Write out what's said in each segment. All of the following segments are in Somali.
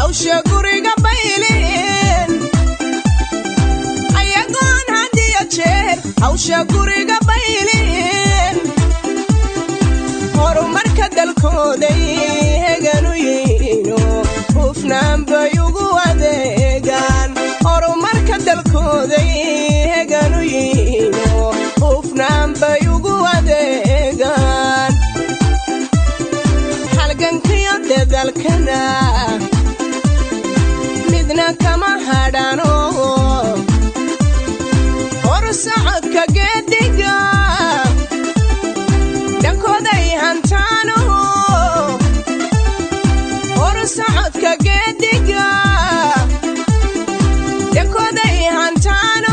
hawsha guriga baylin ayagoon hadiyo jeer hawsha guriga baylin horumarka dalkooday heganu yihiino hufnaan bay ugu adeegaan horumarka dalkooday heganu yihiino hufnaan bay ugu adeegaan halgankiyo dadalkana midna kama hadhano horsocodka geediga dhankooday hantaano horsocodka geediga dhankooday hantaano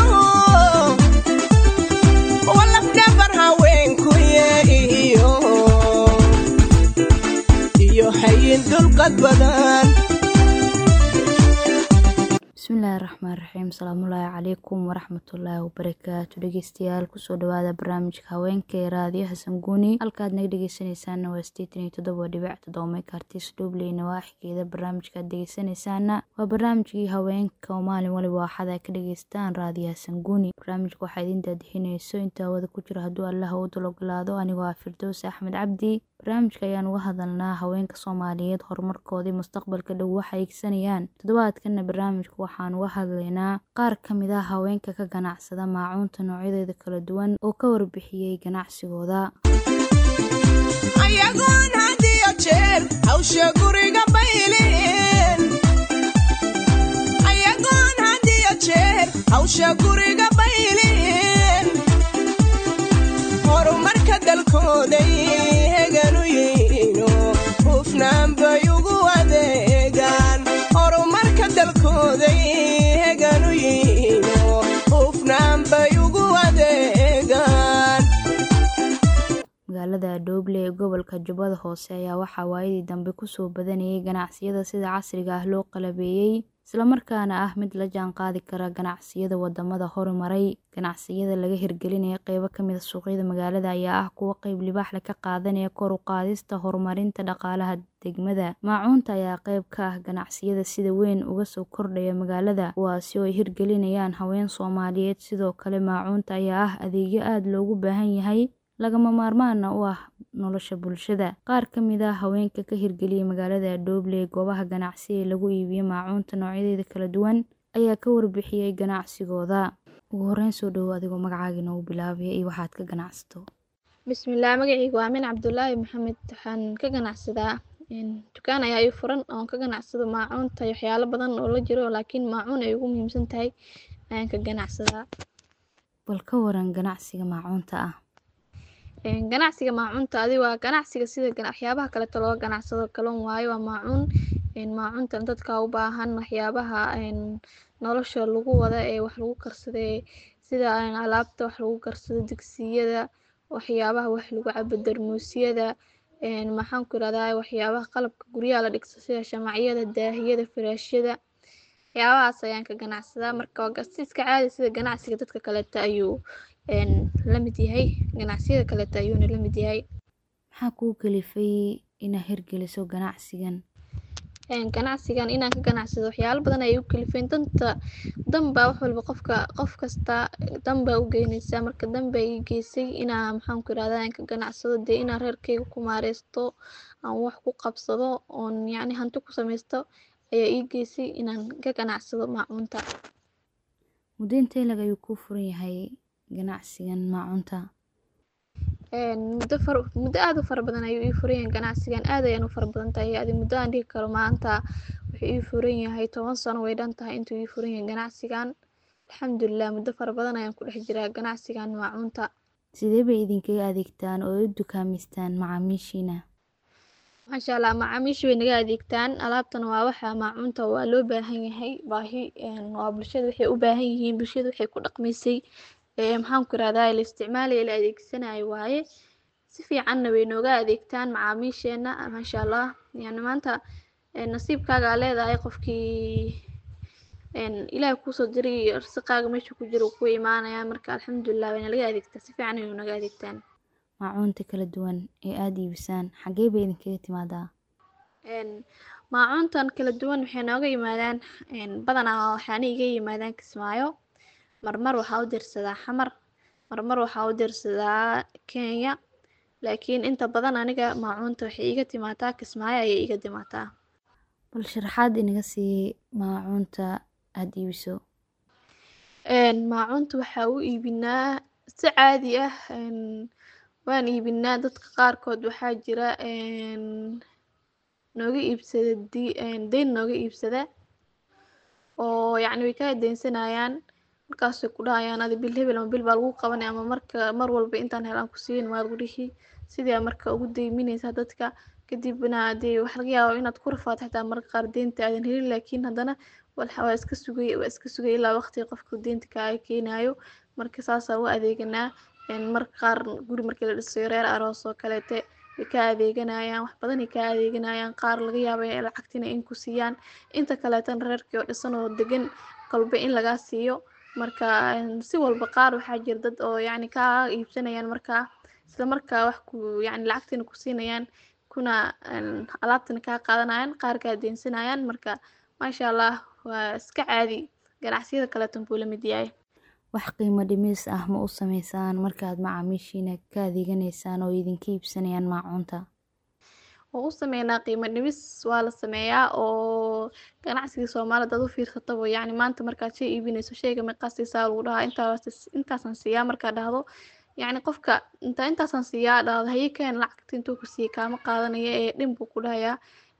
walafdhabar haweenkuye iyo iyo hayin dulqad badan bismillaahi raxmaan raxiim asalaamullaahi calaykum waraxmatullaahi wabarakaatu dhegeystayaal kusoo dhawaada barnaamijka haweenka ee raadiyo xasan guuni halkaad naga dhegeysanaysaana waa sideetan iyo toddoba dhibic toddoba meekartis dhubley nawaaxigeeda barnaamijkaad dhegeysanaysaana waa barnaamijkii haweenka oo maalin waliba waxaad ka dhegeystaan raadiyo xasan guuni barnaamijka waxaa idin daadixinayso inta hawada ku jira hadduu allaha u dulogolaado anigoo ah firdows axmed cabdi barnaamijka ayaan uga hadalnaa haweenka soomaaliyeed horumarkoodii mustaqbalka dhow waxa eegsanayaan toddobaadkana barnaamijka waxaan uga hadlaynaa qaar ka mid ah haweenka ka ganacsada maacuunta noocyadeeda kala duwan oo ka warbixiyey ganacsigooda ayagoon hadiyo jeer hawsha guriga baylin ayagoon hadiyo jeer hawsha guriga baylin horumarka dalkooday heganu yihiino hufnaan bay ugu adeegaan horumarka dalkooday heganu yihiino hufnaan bay ugu adeegaan magaalada dhooble ee gobolka jubbada hoose ayaa waxaa waayadii dambe kusoo badanayay ganacsiyada sida casriga ah loo qalabeeyey islamarkaana ah mid la jaan qaadi kara ganacsiyada wadamada horumaray ganacsiyada laga hirgelinaya qeybo kamid a suuqyada magaalada ayaa ah kuwo qeyb libaaxle ka qaadanaya kor u qaadista horumarinta dhaqaalaha degmada maacuunta ayaa qeyb ka ah ganacsiyada sida weyn uga soo kordhaya magaalada kuwaasi oo ay hirgelinayaan haween soomaaliyeed sidoo kale maacuunta ayaa ah adeegyo aada loogu baahan yahay lagama maarmaana u ah nolosha bulshada qaar ka mid ah haweenka ka hirgeliyay magaalada dhooble ee goobaha ganacsi ee lagu iibiyo maacuunta noocyadeeda kala duwan ayaa ka warbixiyey ganacsigooda ugu horeyn soo dhowo adigoo magacaaga inoogu bilaabaya iyo waxaad ka ganacsato bismillaah magacaygu waa amin cabdulaahi maxamed waxaan ka ganacsadaa dukaan ayaa ii furan oon ka ganacsado maacuunta iyo waxyaalo badan oo la jiro laakiin maacuun ay ugu muhiimsan tahay ayaan ka ganacsadaa bal ka waran ganacsiga maacuunta ah ganacsiga maacuunta adi waa ganacsiga sida waxyaabaha kaleeto looga ganacsado kalon waayo waa maacuun maacuunta dadka u baahan waxyaabaha nolosha lagu wada ee wax lagu karsadee sida alaabta wax lagu karsado digsiyada waxyaabaha wax lagu cabo darmuusyada maxaan ku irahdaa waxyaabaha qalabka guryaha la dhigto sida shamacyada daahiyada firaashyada waxyaabahaas ayaan ka ganacsadaa marka waa si iska caadi sida ganacsiga dadka kaleeto ayuu la mid yahay ganacsiyada kaleeto ayuuna la mid yahay maxaa kuu kalifay inaad hirgeliso ganacsigan ganacsigan inaan ka ganacsado waxyaalo badan ayay u kalifeen danta danbaa wax walba qofka qof kasta danbaa u geynaysaa marka danbaa ii geysay inaa maxaan ku irahdaa aan ka ganacsado dee inaan reerkeyga ku maareysto aan wax ku qabsado oon yacni hanti ku sameysto ayaa ii geysay inaan ka ganacsado maacuunta muddo intee lag ayuu kuu furan yahay ganacsigan maacuunta muddo far muddo aada u fara badan ayuu ii furan yahay ganacsigan aad ayaan u fara badan tahay adi muddo aan dhihi karo maanta wuxuu ii furan yahay toban sano way dhan tahay intuu ii furan yahay ganacsigan alxamdulilah muddo fara badan ayaan ku dhex jiraa ganacsigan maacuunta sidee bay idinkaga adeegtaan oo u dukaamistaan macaamiishiina maasha allah macaamiisha way naga adeegtaan alaabtana waa waxa maacuunta waa loo baahan yahay baahi waa bulshada waxay u baahan yihiin bulshada waxay ku dhaqmaysay maxaan ku irahdaa la isticmaalaya la adeegsanayo waaye si fiicanna way nooga adeegtaan macaamiisheena maasha allah yani maanta nasiibkaaga aa leedahay qofkii ilaahay kuusoo diray risiqaaga meesha ku jira ku imaanaya marka alxamdulilah wayna laga adeegtaa si fiican ayay naga adeegtaan maacuunta kala duwan ee aada iibisaan xagee bay idinkaga timaadaa maacuuntan kala duwan waxay nooga yimaadaan badanaa waxaana iga yimaadaan kismaayo marmar waxaa u dirsadaa xamar marmar waxaa u dirsadaa kenya laakiin inta badan aniga maacuunta waxay iga timaataa kismaayo ayay iga timaataa bal sharaxaad inaga sii maacuunta aada iibiso maacuunta waxaa u iibinaa si caadi ah waan iibinaa dadka qaarkood waxaa jira nooga iibsada deyn nooga iibsada oo yacni way kaa deynsanayaan markaasay ku dhahayaan adi bil hebel ama bil baa lagu qabanaya ama marka mar walba intaan helaan ku siin waad ku dhihi sidii aa marka ugu deyminaysaa dadka kadibna dee waxa laga yaabaa inaad ku rafaato xitaa marka qaar deynta aadan helin laakiin haddana waa iska sugay waa iska sugay ilaa waqtiga qofka deynta kaaga keenayo marka saasaa u adeeganaa marka qaar guri markii la dhisayo reer aroos oo kaleete way ka adeeganayaan wax badanay ka adeeganayaan qaar laga yaaba lacagtina in ku siiyaan inta kaleetana reerkii oo dhisan oo degan kolba in lagaa siiyo marka si walba qaar waxaa jira dad oo yacni kaa iibsanayaan markaa isla markaa wax ku yacni lacagtina ku siinayaan kuna alaabtana kaa qaadanayaan qaar kaa deensanayaan marka maasha allah waa iska caadi ganacsiyada kaleetan buu la mid yahay wax qiimo dhimis ah ma u sameysaan markaad macaamiishiina ka adeeganaysaan oo idinka iibsanayaan maacuunta oo u sameynaa qiimo dhimis waa la sameeyaa oo ganacsiga soomaalida dad u fiirsataba yacni maanta markaad shay iibinayso shayga meeqaa siisaa lagu dhahaa intaas intaasaan siiyaa markaad dhahdo yacni qofka inta intaasaan siiyaa dhahdo haye keen lacagta intuu ku siiyey kaama qaadanaya ee dhin buu ku dhahayaa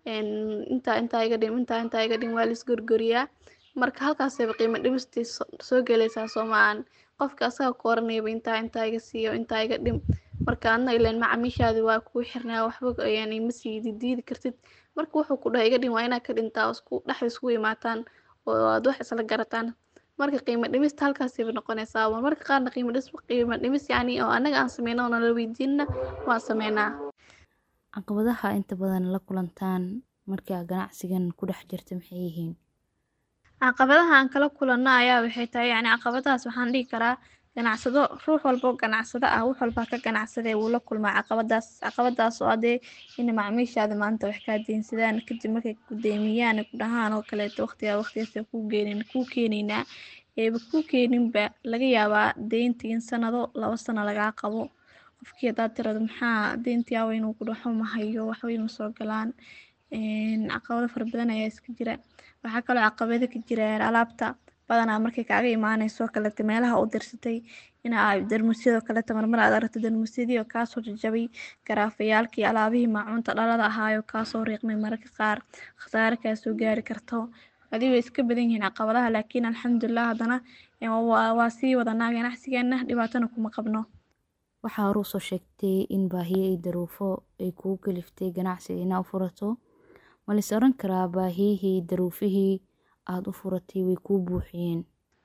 intaa intaa iga dhim intaa intaa iga dhim waa la isgorgoriyaa marka halkaasayba qiimo dhimistii soo gelaysaa soomaan qofka asaga ku oranayaba intaa intaa iga siiyo intaa iga dhim marka adna ileen macaamiishaadi waa kuu xirnaa waxba yani ma sii diidi kartid marka wuxuu ku dhahay iga dhim waa inaad ka dhintaa oo isku dhexda isku imaataan oo aad wax isla garataan marka qiimo dhimista halkaasayba noqonaysaa marka qaarna qiimo dhis qiimo dhimis yacni oo annaga aan sameyno oo nala weydiinna waan sameynaa caqabadaha inta badan la kulantaan markaa ganacsigan ku dhex jirta maxay yihiin caqabadaha aan kala kulanno ayaa waxay tahay yacni caqabadahaas waxaan dhihi karaa ganacsado ruux walba oo ganacsado ah wax walbaa ka ganacsadee wuu la kulmaa caqabadaas caqabadaas oo adee in macaamiishaada maanta wax kaa deynsadaan kadib markay ku deemiyaan ku dhahaan oo kaleeto waqtigaa waqtigaas kuu geenin kuu keenaynaa eeba kuu keeninba laga yaabaa deynta in sanado laba sano lagaa qabo qofkii haddaad tirado maxaa deyntii awa inuu ku dhaxo ma hayo waxba ima soo galaan caqabado fara badan ayaa iska jira waxaa kaloo caqabado ka jira alaabta badanaa markay kaaga imaaneyso kaleeto meelaha u dirsatay ina darmuusyadoo kaleeto marmar aad aragto darmuusyadii oo kaasoo jajabay garaafayaalkii alaabihii maacuunta dhalada ahaayoo kaasoo riiqmay mararka qaar khasaare kaasoo gaari karto adi way iska badan yihiin caqabadaha laakiin alxamdulilah haddana waa sii wadanaa ganacsigeena dhibaatana kuma qabno waxaa hore usoo sheegtay in baahiyo iyo daruufo ay kugu kaliftay ganacsiga inaa u furato ma lais oran karaa baahiyihii daruufihii aada u furatay way kuu buuxiyeen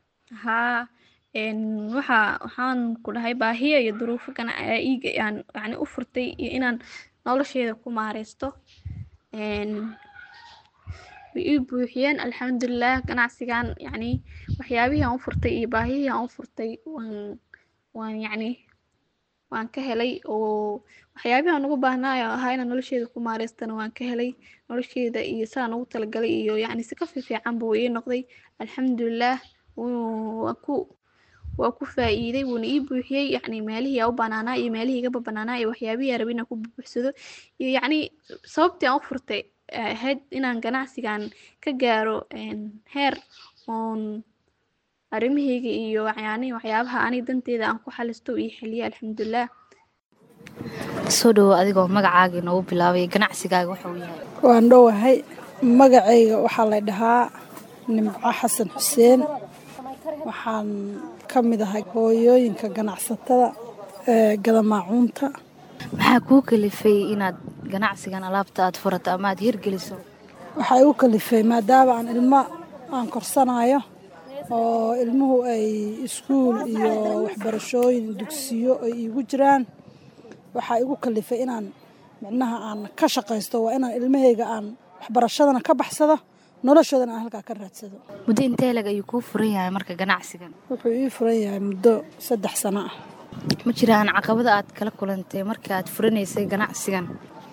haa waxa waxaan ku dhahay baahiyo iyo duruufo iiga aan yani u furtay iyo inaan nolosheeda ku maareysto way ii buuxiyeen alxamdulilah ganacsigan yacni waxyaabihii aan u furtay iyo baahiyihii aan u furtay waan waan yacni waan ka helay oo waxyaabihii aan ugu baahnaayo ahaa inaan nolosheeda ku maareystana waan ka helay nolosheeda iyo sidaan ugu talagalay iyo yacni si ka fiifiican buu ii noqday alxamdulilah waa ku waa ku faa'iiday wuuna ii buuxiyey yacni meelihii aan u banaanaa iyo meelihii igaba banaanaa iyo waxyaabihii aan rabay inaan ku buuxsado iyo yacni sababtii aan u furtay ahayd inaan ganacsigan ka gaaro heer oon arrimahayga iyo yani waxyaabaha aniga danteeda aan ku xalisto iyo xiliya alxamdulilah soo dhowo adigoo magacaaga inoogu bilaabay ganacsigaaga waxa uu yahay waan dhowahay magacayga waxaa la dhahaa nimco xasan xuseen waxaan ka mid ahay hooyooyinka ganacsatada ee gada maacuunta maxaa kuu kalifay inaad ganacsigan alaabta aad furato ama aad hirgeliso waxaa igu kalifay maadaama aan ilmo aan korsanayo oo ilmuhu ay iskuul iyo waxbarashooyin dugsiyo ay iigu jiraan waxaa igu kalifay inaan micnaha aan ka shaqaysto waa inaan ilmahayga aan waxbarashadana ka baxsado noloshoodana aan halkaa ka raadsado muddo intee lag ayuu kuu furan yahay marka ganacsigan wuxuu ii furan yahay muddo saddex sano ah ma jiraan caqabada aad kala kulantay marka aad furanaysay ganacsigan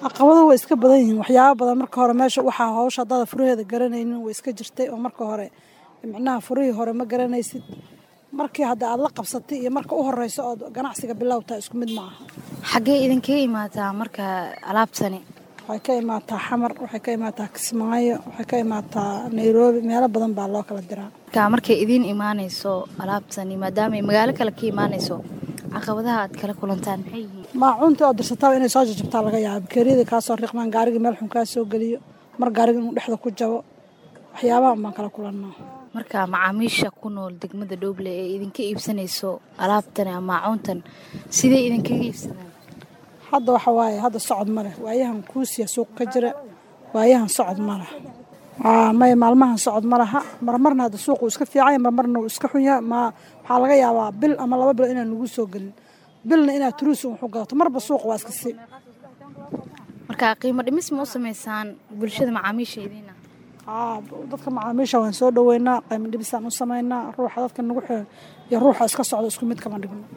caqabaduhu way iska badan yihiin waxyaaba badan marka hore meesha waxaa hawsha haddaada furaheeda garanaynin way iska jirtay oo marka hore micnaha furihii hore ma garanaysid markii hadda aad la qabsatay iyo marka u horeyso ood ganacsiga bilowtaa isku mid ma aha xaggee idinkaga imaataa marka alaabtani waxay ka imaataa xamar waxay ka imaataa kismaayo waxay ka imaataa nairobi meelo badan baa loo kala diraa marka markay idiin imaanayso alaabtani maadaama ay magaalo kale ka imaanayso caqabadaha aad kala kulantaan maxay yihiin maacuunta oo dirsataa inay soo jajabtaa laga yaaba bakeeriyada kaasoo riqmaan gaarigii meel xun kaa soo geliyo mar gaariga inuu dhexda ku jabo waxyaabahan baan kala kulannaa marka macaamiisha ku nool degmada dhooble ee idinka iibsanayso alaabtani ama maacuuntan sidee idinkaga iibsadaan hadda waxa waaye hadda socod ma leh waayahan kuusiya suuq ka jira waayahan socod ma leh may maalmahan socod ma laha marmarna hadda suuqu iska fiicanya marmarna uu iska xun yahay ma waxaa laga yaabaa bil ama laba bilo inaan nagu soo gelin bilna inaad turuusi wuxu gadato marba suuqa waa iska si marka qiimo dhimis ma u samaysaan bulshada macaamiisha idiina dadka macaamiisha waan soo dhoweynaa qiimo dhibisaan u samaynaa ruuxa dadka nagu xi iyo ruuxa iska socda isku mid kama dhigno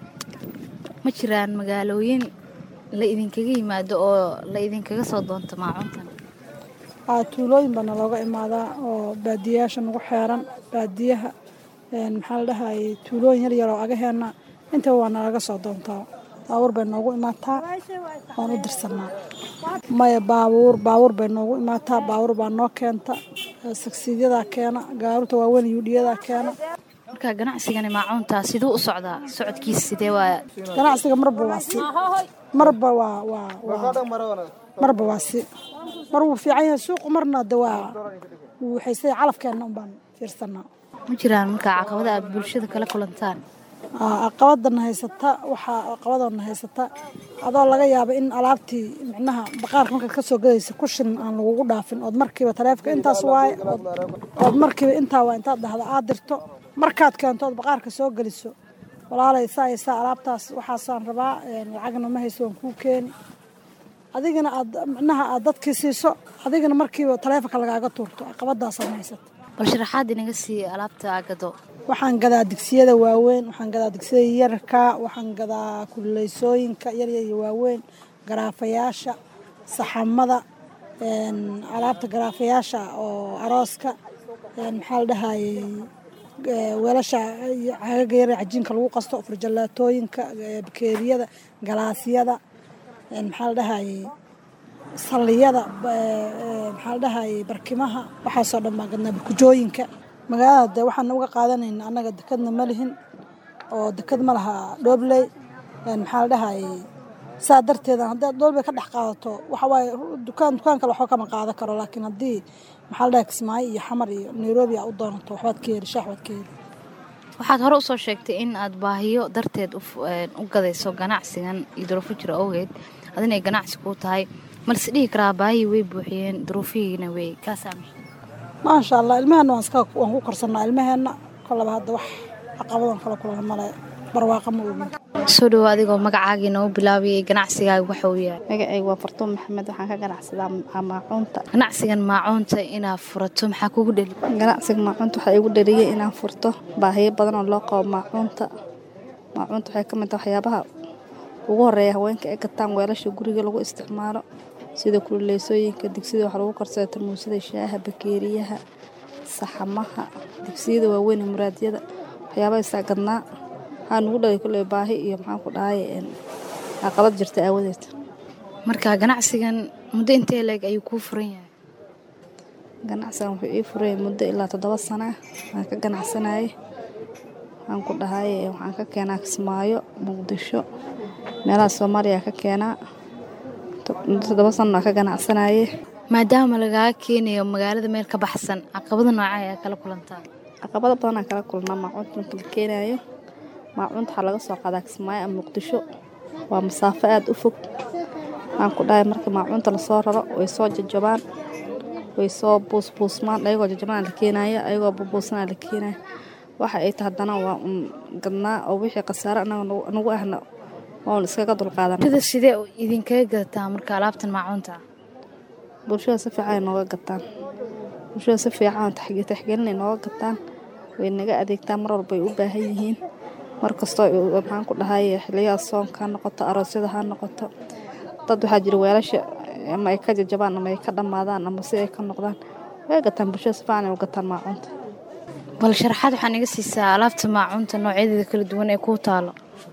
ma jiraan magaalooyin la idinkaga yimaado oo la idinkaga soo doonto maacuuntan tuulooyin baana looga imaadaa oo baadiyayaasha nagu xeeran baadiyaha maxaa la dhahayay tuulooyin yar yar oo agaheena intaba waa nalaga soo doontaa baabuur bay noogu imaataa waan u dirsanaa maya baabuur baabuur bay noogu imaataa baabuur baa noo keenta sagsiidyadaa keena gaaruurta waaweyn yuudhiyadaa keena marka ganacsigani maacuunta siduu u socdaa socodkiisa sidee waa ganacsiga marba waa si marba waa waa waa marba waa si mar wuu fiican yahay suuqu marna de waa waxaysay calafkeenna un baan fiirsanaa ma jiraan marka caqabada aad bulshada kala kulantaan caqabadana haysata waxaa caqabadana haysata adoo laga yaaba in alaabtii micnaha baqaarka markaad ka soo gadaysa kushin aan lagugu dhaafin ood markiiba taleefka intaas waaye ood markiiba intaa waa intaad dhahda aad dirto markaad keento ood baqaarka soo geliso walaalay saa iyo saa alaabtaas waxaasaan rabaa lacagna ma hayso waan kuu keeni adigana aad micnaha aad dadkii siiso adigana markiiba taleefonka lagaaga tuurto caqabadaasaan haysata bal sharaxaad inaga sii alaabta agado waxaan gadaa digsiyada waaweyn waxaan gadaa digsiyada yararka waxaan gadaa kululeysooyinka yaryar iyo waaweyn garaafayaasha saxamada alaabta garaafayaasha oo arooska maxaa la dhahayey weelasha caagaga yar cajiinka lagu qasto furjalaatooyinka bakeeriyada galaasyada maxaa la dhahayey salliyada maxaa la dhahayey barkimaha waxaasoo dhan baan gadnaa burkujooyinka magaalada de waxaan uga qaadanayna annaga dekadna ma lihin oo dekad ma laha dhoobley maxaa la dhahayey saa darteeda haddaad dhoobley ka dhex qaadato waxa waaye dukaan dukaan kale waxba kama qaadan karo laakiin haddii maxaa la dhahay kismaayo iyo xamar iyo nairobi aa u doonato waxbaad ka heli shaax baad ka heli waxaad hore usoo sheegtay in aad baahiyo darteed u gadayso ganacsigan iyo duruufo jira awgeed adinay ganacsi kuu tahay malse dhihi karaa baahihii way buuxiyeen duruufihiina wey kaasaami maasha allah ilmaheenna waan iska waan ku korsannaa ilmaheenna kolaba hadda wax caqabadan kala kulana male barwaaqa ma ogin soo dhowo adigoo magacaagii noogu bilaabiyay ganacsigaaga waxa uu yahay magacayga waa fartuun maxamed waxaan ka ganacsadaa maacuunta ganacsigan maacuunta inaad furato maxaa kugu dheli ganacsiga maacuunta waxaa igu dhaliyay inaan furto baahiyo badan oo loo qabo maacuunta maacuunta waxay ka mid tahay waxyaabaha ugu horeeya haweenka ay gataan weelasha guriga lagu isticmaalo sida kululeysooyinka digsida wax lagu karsada tarmuusada shaaha bakeeriyaha saxamaha digsiyada waaweyn ee muraadyada waxyaabaha isaa gadnaa waxaa nugu dhalay kulley baahi iyo maxaan ku dhahay caqabad jirta aawadeed marka ganacsigan muddo intee leeg ayuu kuu furan yahay ganacsigan wuxuu ii furay muddo ilaa toddoba sana waan ka ganacsanayay waxaan ku dhahay waxaan ka keenaa kismaayo muqdisho meelaha soomaaliya ka keenaa muddo toddoba sana waan ka ganacsanaye maadaama lagaaga keenayo magaalada meel ka baxsan caqabada nooca ayaa kala kulantaa caqabado badanaan kala kulnaa maacuunta marka la keenaayo maacuunta waxaa laga soo qaadaa kismaayo ama muqdisho waa masaafo aada u fog waxaan ku dhahay marka maacuunta lasoo raro way soo jajabaan way soo buusbuusmaan ayagoo jajabana la keenayo ayagoo buubuusana la keenayo waxa ay tahay haddana waa un gadnaa oo wixii khasaare anaga nagu ahna oon iskaga dulqaadan sida sidee idinkaga gadataa marka alaabtan maacuunta bulshada si fiican ay nooga gataan bulshada si fiican taxgelinay nooga gataan way naga adeegtaan mar walba ay u baahan yihiin mar kastoo maxaan ku dhahay xiliyaha soonka ha noqoto aroosyada ha noqoto dad waxaa jira weelasha ama ay ka jajabaan ama ay ka dhammaadaan ama si ay ka noqdaan way gataan bulshada si fiican ay u gataan maacuunta bal sharaxaad waxaan iga siisaa alaabta maacuunta noocyadeeda kala duwan ee kuu taalo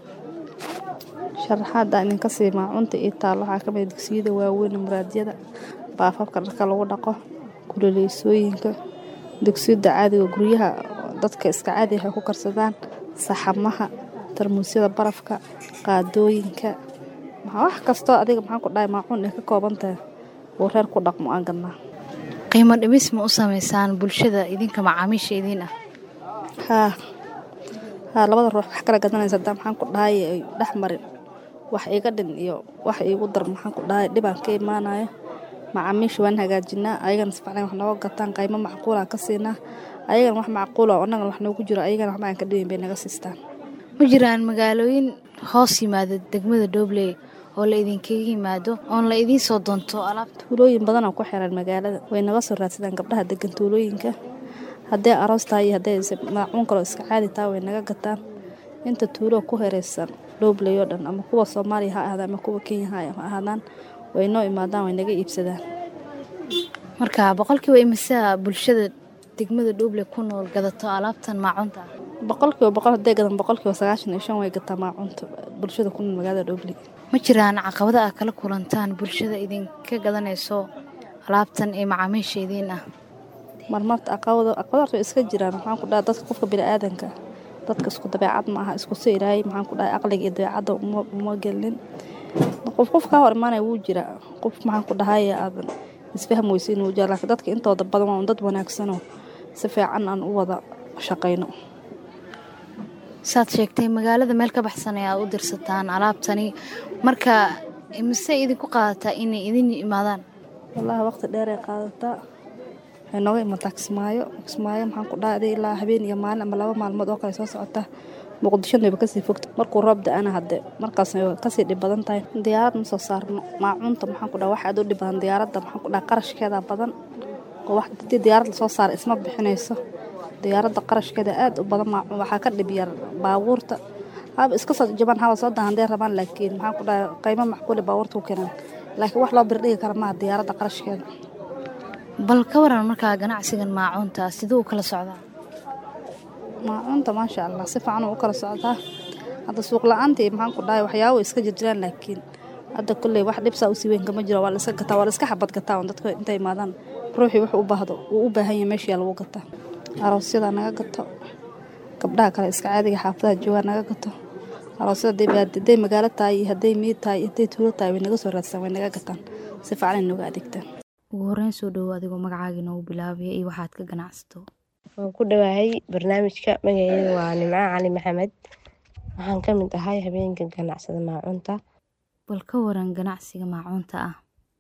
sharaxaada idinka sii maacuunta ii taal waxaa ka mid dugsiyada waaweyn muraadyada baafafka dharka lagu dhaqo kuleeleysooyinka dugsiyada caadiga guryaha dadka iska caadi waxay ku karsadaan saxamaha tarmuusyada barafka qaadooyinka wax kastoo adiga maxaan ku dhahay maacuun ay ka kooban tahay uu reer ku dhaqmo aan gadnaa qiimo dhimis ma u sameysaan bulshada idinka macaamiisha idiin ah haa haa labada ruux wax kala gadanaysa hadaa maxaan ku dhahay ay dhex marin wax iga dhin iyo wax iigu dar maxaan ku dhahay dhibaan ka imaanayo macaamiisha waan hagaajinaa ayagana sifaclan wax nooga gataan qaymo macquulaan ka siinaa ayagana wax macquula annagana wax noogu jiro ayagana waxba aan ka dhibayn bay naga siistaan ma jiraan magaalooyin hoos yimaada degmada dhobley oo la idinkaga yimaado oon la idiin soo doonto alaabta tuulooyin badan oo ku xiran magaalada way naga soo raadsadaan gabdhaha degan tuulooyinka hadday aroos tahay iyo hadday maacuun kaloo iska caadi tahay way naga gataan inta tuuloo ku hereysan dhobley oo dhan ama kuwa soomaaliya ha ahaadaan ama kuwa kenya ha ahaadaan way noo imaadaan way naga iibsadaan marka boqolkiiba imisaa bulshada degmada dhobley ku nool gadato alaabtan maacuunta ah boqolkiiba boqol hadday gadan boqolkiiba sagaashan iyo shan way gataa maacuunta bulshada ku nool magaalada dhobley ma jiraan caqabada aad kala kulantaan bulshada idinka gadanayso alaabtan ee macaamiisha idiin ah marmarta aqabado aqabadaas way iska jiraan maxaan ku dhahay dadka qofka bini'aadanka dadka isku dabeecad ma aha isku si ilaahay maxaan ku dhahay aqliga iyo dabeecadda uma uma gelin qof qof kaa hor imaanaya wuu jiraa qof maxaan ku dhahay aadan isfaham weysiin wuu jiraa laakiin dadka intooda badan waa un dad wanaagsanoo si fiican aan u wada shaqayno saad sheegtay magaalada meel ka baxsan ee aad u dirsataan alaabtani marka mise idinku qaadataa inay idin imaadaan wallaahi waqti dheer ay qaadataa waxay nooga imataa kismaayo kismaayo maxaan ku dhahay ilaa habeen iyo maalin ama laba maalmood oo kale soo socota muqdishona wayba kasii fogta markuu roob da-ana hadde markaas way kasii dhib badan tahay diyaarad ma soo saarno maacuunta maxaan ku dhahay wax aad u dhib badan diyaaradda maxaan ku dhahay qarashkeeda badan oo wax hadii diyaarad lasoo saara isma bixinayso diyaaradda qarashkeeda aad u badan maacuun waxaa ka dhib yar baabuurta haba iska soo jabaan haba soo dahan hadday rabaan laakiin maxaan ku dhahay qiimo macquule baabuurta ku keenaan laakiin wax loo birdhigi kara maaha diyaaradda qarashkeeda bal ka waran markaa ganacsigan maacuunta siduu u kala socdaa maacuunta maasha allah si fiican u kala socdaa hadda suuq la-aantii maxaan ku dhahay waxyaabo iska jirjiraan laakiin hadda kolley wax dhibsaa usii weyn kama jiro waa la iska gataa waa la iska xabad gataa on dadka intay imaadaan ruuxii wuxuu u baahdo wuu u baahan yahay meeshiyaa lagu gataa aroosyada naga gato gabdhaha kale iska caadiga xaafadaha joogaa naga gato aroosyada hadday magaalo tahay iyo hadday miid tahay iyo hadday tuulo tahay way naga soo raadsan way naga gataan si fiican ay nooga adeegtaan ugu horreyn soo dhowo adigoo magacaaga inoogu bilaabaya iyo waxaad ka ganacsato waan ku dhawahay barnaamijka magaceeda waa nimco cali maxamed waxaan ka mid ahay habeenka ganacsada maacuunta bal ka waran ganacsiga maacuunta ah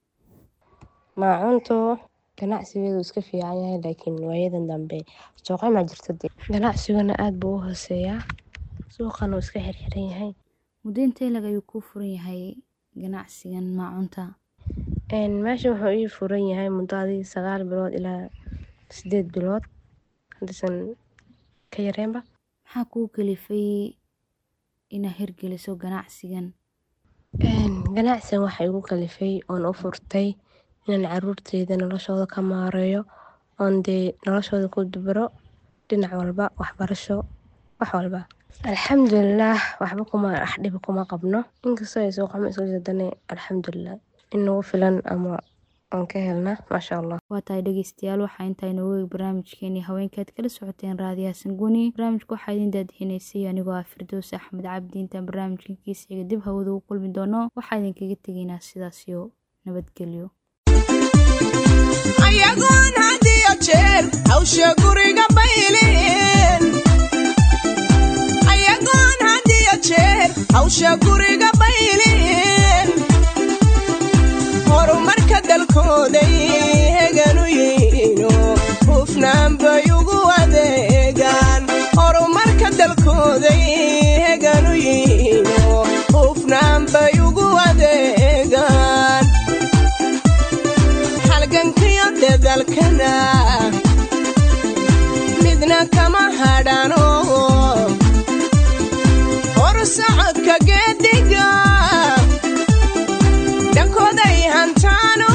maacuuntu ganacsigeedu iska fiican yahay laakiin waayadan dambe sooqama jirta de ganacsiguna aada buu u hooseeyaa suuqana uu iska xirxiran yahay muddo intee lag ayuu kuu furan yahay ganacsigan maacuunta meesha wuxuu ii furan yahay muddo adii sagaal bilood ilaa sideed bilood haddaysan ka yareenba maxaa kuu kalifay inaad hirgeliso ganacsigan ganacsigan waxaa igu kalifay oon u furtay inaan caruurteyda noloshooda ka maareeyo oon dee noloshooda ku dubaro dhinac walba waxbarasho wax walba alxamdulilaah waxba kuma wax dhiba kuma qabno inkastoo ay suuqamo isku jadane alxamdulilah in nagu filan ama aan ka helna maasha allah waa tahay dhegeystayaal waxaa intaa inoogu eeg barnaamijkeeni haweenkaad kala socoteen raadiyaha sanguni barnaamijka waxaa idin daadixinaysay anigoo ah firdows axmed cabdi intaan barnaamijkan kiisiga dib hawada u kulmi doono waxaa idinkaga tegaynaa sidaasiyo nabadgelyo ayagoon had iyo jeer hawsha guriga bayleen ayagoon had iyo jeer hawsha guriga bayleen horumarka dalkooday heganu yihiino hufnaan bay ugu adeegaan horumarka dalkooday heganu yihiino hufnaan bay ugu adeegaan halgankiyo dadalkana midna kama hadhano hor socodka geediga dhankooday hantaano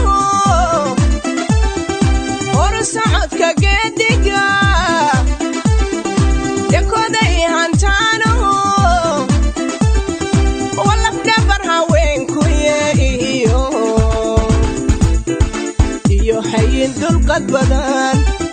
iyo xayin dulqad badan